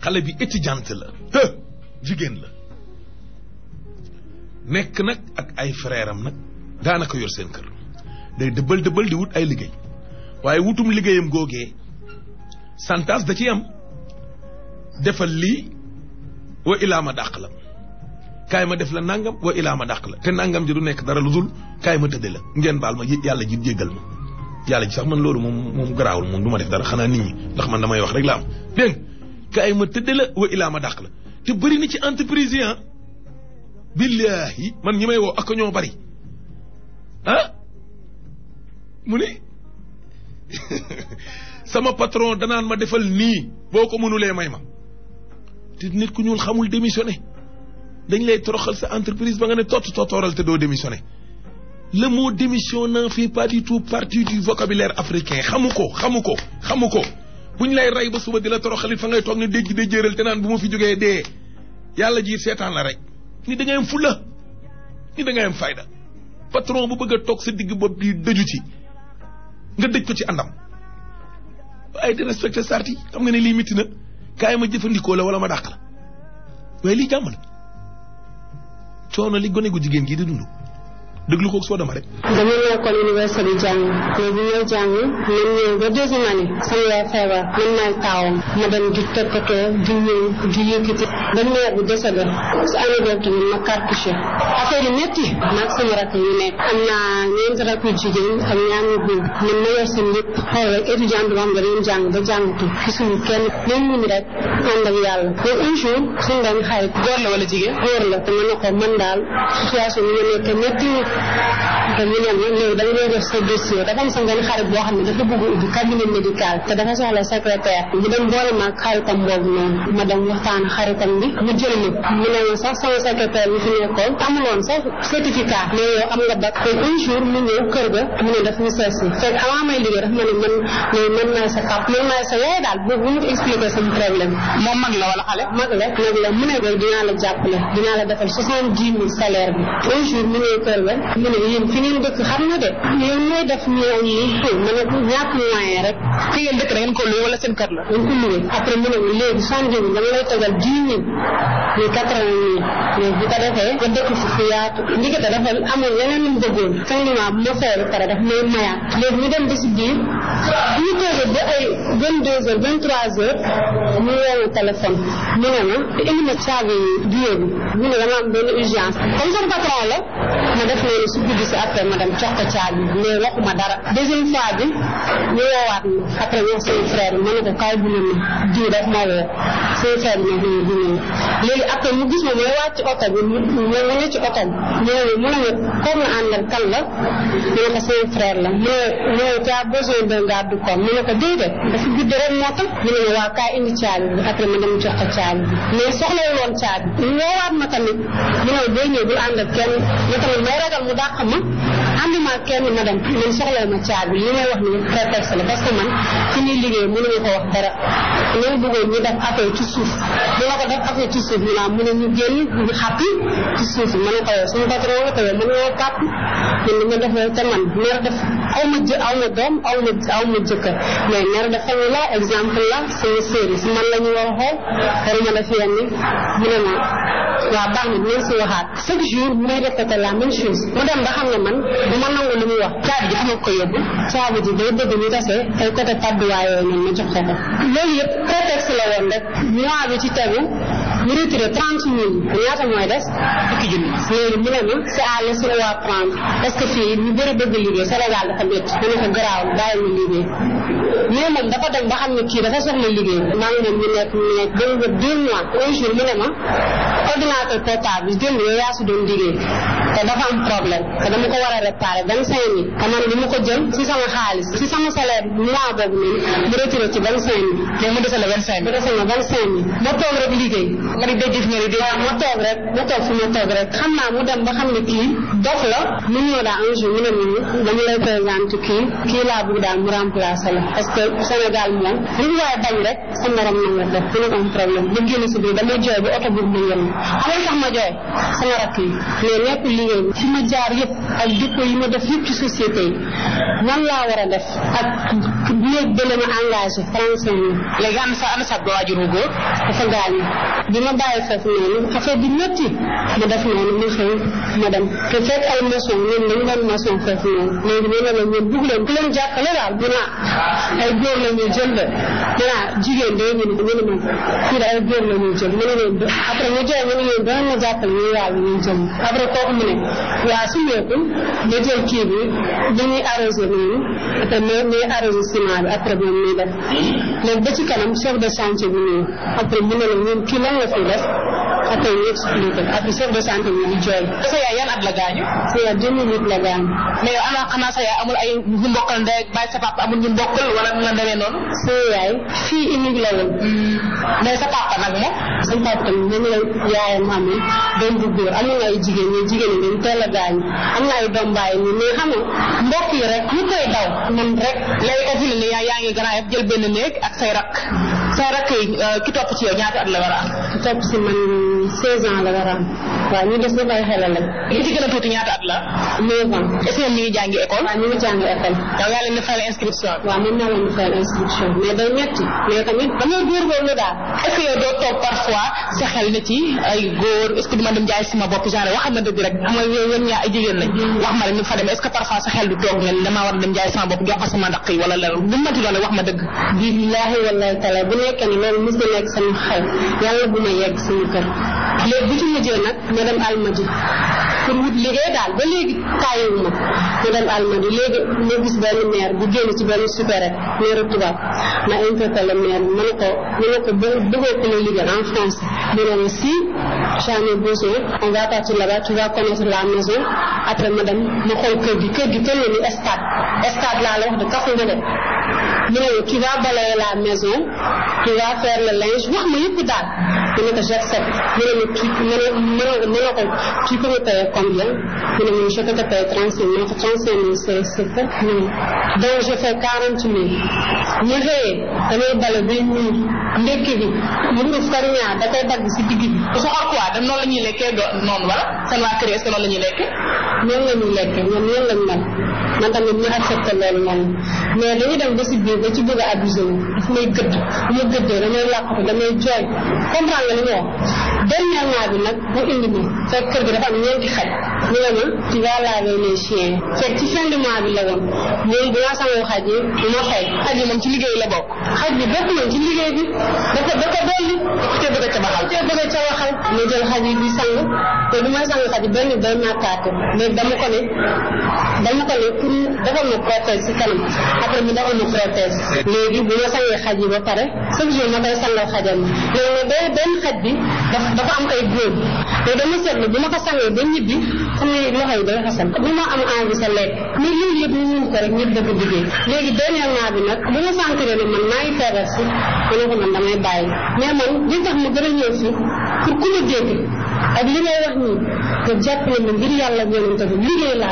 xale bi étudiante la jigéen la nekk nag ak ay frère am nag daanaka yor seen kër day dëbbal dëbbal di wut ay liggéey waaye wutum liggéeyam googee santas da ci am defal lii wa ilaa ma dàq la kaay ma def la nangam wa ilaa ma dàq la te nangam ji du nekk dara lu dul kaay ma tëdde la ngeen baal ma yàlla ji jéggal ma yàlla ji sax man loolu moom moom garaawul moom du ma def dara xanaa nit ñi ndax man damay wax rek la am dégg kaay ma tëdde la wa ilaa ma dàq la te bëri na ci entreprise yi ah billaahi man ñi may woo ak ñoo bari ah mu ne sama patron danaan ma defal nii boo ko mënulee may ma te nit ku ñuul xamul démissionné dañ lay toroxal sa entreprise ba nga ne tott tottooral te doo démissionné le mot démission n'en fait pas du tout partie du vocabulaire africain xamu ko xamu ko xamu ko buñ lay rey ba suba di la toroxalit fa ngay toog ne dégg de jëral te naan bu ma fi jógee dee yàlla ji seetaan la rek ni da ngay am fulla ni da ngay am fayda patron bu bëgg a toog sa digg bopp di dëju ci nga dëj ko ci àndam waaye di respecté sart yi xam nga ne lii mitti na kaay ma jëfandikoo la wala ma dàq la waaye lii jàmm la coono li gone gu jigéen gii di dund déglu ko soo dama rek. dama nekkoon université di jàng mais bu ñëw jàng man ñëw ba deuxième année sama yaay feebar man maay taawam ma dem di toppatoo di ñëw di yëkkati ba mère bi décédé si année boobu tamit ma cartouché affaire yi métti maag sama rakk yu nekk am naa ñeenti rakk yu jigéen ak ñaar ñu góor man ma yor seen lépp xool rek étudiant bi nga xam ne dañu jàng ba jàngatu gisuñu kenn même ñu rek ànd ak yàlla mais un jour suñu benn xarit góor la wala jigéen góor la te ma ne ko man daal situation bi ma nekk métti te ñu ne ma léegi da nga def sa dossier dafa am sa benn xarit boo xam ne dafa bëgg ubbi cabinet médical te dafa soxla secrétaire mu dem boole ma ak xaritam boobu noonu ma dem waxtaan xaritam bi mu jël ma mu ne ma sax sama secrétaire bi fi nekkoon amuloon sax certificat mais yow am nga bac te un jour mu ñëw kër ga mu ne daf ñu seet si fekk avant may liggéey dafa ma ne man mais man maay sa pap man maay sa yaay daal boobu bu mu expliqué sama problème moom mag la wala xale mag la mag la mu ne ko dinaa la jàppale dinaa la defal soixante dix mille salaire bi un jour mu ñëw kër ga mu ne yéen fi ngeen dëkk xam nga de yow nooy def ñëw yi ma ne ñàkk moyen rek fi ngeen dëkk da ngeen ko luwe wala seen kër la dañ ko luwe après mu ne ma léegi soixante dix mille dama lay tegal dix mille muy quatre vingt mille mais bu ko defee nga dëkk fi fu yaatu ndigate dafa amul yeneen lu mu bëggoon fin du mois bu ma fay ba pare daf may mayaat léegi ñu dem ba si biir bu ñu toogee ba ay vingt deux heures vingt trois heures mu woo ma téléphone mu ne ma indi ma caabi bureau bi mu ne dama am benn urgence comme sama patron la ma def noonu si guddi si après ma dem jox ko caabi mais waxuma dara deuxième fois bi ñu woowaat ma après wax sama frère bi ma ne ko kaay bu ne ma diw daf ma woo sama frère bi ne ko bu ne léegi après mu gis ma may wàcc oto bi mu mu ne ci oto bi mu ne mu ne ma koo nga àndal kan la mu ne ko sama frère la mu ne mu ne tu as besoin d'un garde corps mu ne ko déedéet dafa guddi rek moo tax mu ne ma waa kaay indi caabi bi après ma dem jox ko caabi bi mais soxlawul woon caabi ñu woowaat ma tamit mu ne boo ñëw bul ànd ak kenn ma tamit may ragal mu dàq ma ànduma ak kenn ma dem man soxla ma caabi li may wax ni prétexte la parce que man fi ñuy liggéey mënuñu ko wax dara ñoo bëggoon ñu def affaire ci suuf bu ma ko def affaire ci suuf ñu naan mu ne ñu génn ñu xàppi ci suuf ma ne ko yow suñu patron nga ko yow mën nga kàpp man li ma defee te man mer def aw ma jë aw ma doom aw ma aw ma jëkkër mais mer dafa ñu la exemple la sama série si man la ñu war a xool waruma def yenn mu ne ma waa baax na dinañ si waxaat chaque jour mu may répété la même chose mu dem ba xam ne man du ma nangu lu muy wax caabi ji xam ko yóbbu caabi ji day bëgg ñu tase ay côté padduwaay yooyu noonu ma jox ko ko loolu yëpp prétexte la woon rek mois bi ci tegu ñu retiré trente mille ñaata mooy des fukki junni léegi mu ne ma c'est à laisser waa prendre parce que fii ñu bëri bëgg liggéey Sénégal dafa métti mu ne ko garaaw bàyyi ñu liggéey mais moom dafa dem ba xam ne kii dafa soxla liggéey maa ngi leen ñu nekk ñu nekk ba nga deux mois un jour mu ne ma ordinateur portable bi démb yow yaa si doon liggéey te dafa am problème te dama ko war a réparer vingt cinq mille te man li ma ko jël si sama xaalis si sama salaire mois boobu noonu mu retiré ci vingt cinq mille léegi mu desal la vingt cinq mu desal ma vingt cinq mille ma toog rek liggéey nga di dégg nga di dégg waaw ma toog rek ma toog fi ma toog rek xam naa mu dem ba xam ne kii dof la mu ñëw daal un jour mu ne ñu dama lay présenter kii kii laa bëgg daal mu remplacer la parce que Sénégal moom li ñu waaye bañ rek sa morom na nga def dina am problème ba génn si biir damay jooy ba oto bi mu yem xamal tax ma jooy sama rakk yi mais nekk liggéey bi fi ma jaar yëpp ak dépôt yi ma def yëpp ci société yi nan laa war a def ak léegi ba la ma engagé trente cinq mille léegi ana sa ana sa waajur wu góor dafa gaañu bi ma bàyyi foofu noonu affaire bi métti ma def noonu mu xëy ma dem te fekk ay maçon ñun dañu doon maçon foofu noonu léegi ñu ne la ñun bugg leen ku leen jàppale daal mu naa ay góor la ñuy jël de mu naa jigéen de ñu ne ñu ne ma fii de ay góor la ñuy jël mu ne leen après ñu joxe mu ne leen danañ ma jàppale ñu yàlla ñuy jël après kooku mu ne waa su ñeeku ma jël kii bi bi ñuy arrosé noonu après ma ñuy arrosé ciment bi après moom ñuy def léegi ba ci kanam chef de chantier bi ñëw après mu ne la ñun kii lan la fi def après ñu expliqué après chef de chantier bi ñu jooy sa yaay yan at la gaañu c'est à 2008 la gaañ mais yow ana xanaa sa yaay amul ay ñu mbokkal ndey ak bàyyi sa papa amul ñu mbokkal wala nu la demee noonu sa yaay fii unique la woon mais sa papa nag moom sa papa tamit moom la yaayam amee doom bu góor am na ay jigéen ñi jigéen ñi dañ teel a gaañ am na ay doom bàyyi ni mais xam nga mbokk yi rek ñu koy daw man rek léegi ko fi ne nii yaa yaa ngi Grand Yoff jël benn néeg ak say rak say rak yi ki topp ci yow ñaata at la war a am ki topp si man 16 ans la war a am waaw ñu des na ay xelal lañ ki ci gën a tuuti ñaata at la 9 ans est-ce que ñoom ñu ngi jàngi école waaw ñu ngi jàng école yow yaa leen di fayal inscription waaw mën naa leen di fayal inscription mais day metti mais tamit damay góorgóorlu daal est-ce que yow doo toog parfois sa xel ne ci ay góor est-ce que duma dem jaay sama bopp genre waxal ma dëgg rek xam nga yow yéen ñaa ay jigéen lañ wax ma rek ñu fa dem est-ce que parfois sa xel du toog ne damaa war a dem jaay sama bopp jox ko sama ndaq yi wala la lu mënti doon wax ma dëgg billaahi wallahi taala bu nekkee ne loolu mos na nekk sama xel yàlla bu ma yegg sama kër léegi bu ci mujjee nag ma dem almadi pour wut liggéey daal ba léegi tàyyiwu ma ma dem almadi léegi ma gis benn maire bu génn ci benn supérette maire tubaab ma interpellé maire bi ma ne ko ma ne ko bëggoo ko la liggéey en français mu ne ma si j'en ai besoin on va partir là-bas tu vas connaître la maison après ma dem ma xool kër gi kër gi toll ni stade stade laa la wax de kafu nga de mu ne tu vas balayer la maison tu vas faire le linge wax ma yëpp daal mu ne ko j'accepte mu ne ma tu mu ne mu ne ko tu peux me payer combien mu ne ma je peux te payer trente cinq mille trente cinq mille c'est c'est peu donc je fais quarante mille ñu xëyee damay bale bay ñuur ndekki bi mburu farñaa da koy dagg si digg bi soxor quoi dem noonu la ñuy lekkee do noonu wala seen waa kër yi est-ce que noonu la ñuy lekkee noonu la ñuy lekkee ñoom noonu lañ mel man tamit ñu accepté loolu noonu mais dañuy dem ba si biir ba ci bëgg a abusé wu daf may gëdd bu ma gëddee damay làqatu damay jooy comprendre nga li ma wax dernièrement bi nag mu indi ma fekk kër gi dafa am ñeenti xaj ñu ne ma tu vas laver les chiens fekk ci fin du mois bi la woon ñoom bu ma sangoo xaj yi du ma fay xaj yi moom ci liggéey la bokk xaj bi bokk na ci liggéey bi dafa da ko dolli te bëgg a cabaxal te bëgg a cabaxal ma jël xaj yi di sang te du may sang xaj benn day màkkaate mais dama ko ne dama ko ne pour defal ma protège si kanam après mu defal ma protège léegi bu ma sangee xaj yi ba pare chaque jour ma koy sangal xajal ma léegi nag day benn xaj bi dafa am ay góor te dama seetlu bu ma ko sangee ba ñibbi xam ne loxo yi day xasan bu ma am envie sa lekk mais loolu yëpp ñu mun ko rek ñëpp dëgg liggéey léegi dernièrement bi nag bu ma sentiree ne man maa ngi feebar si ma ne ko man damay bàyyi mais man li tax ma gën a ñëw fii pour ku ma dégg ak li may wax nii te jàppale ma ngir yàlla yonente bi liggéey laa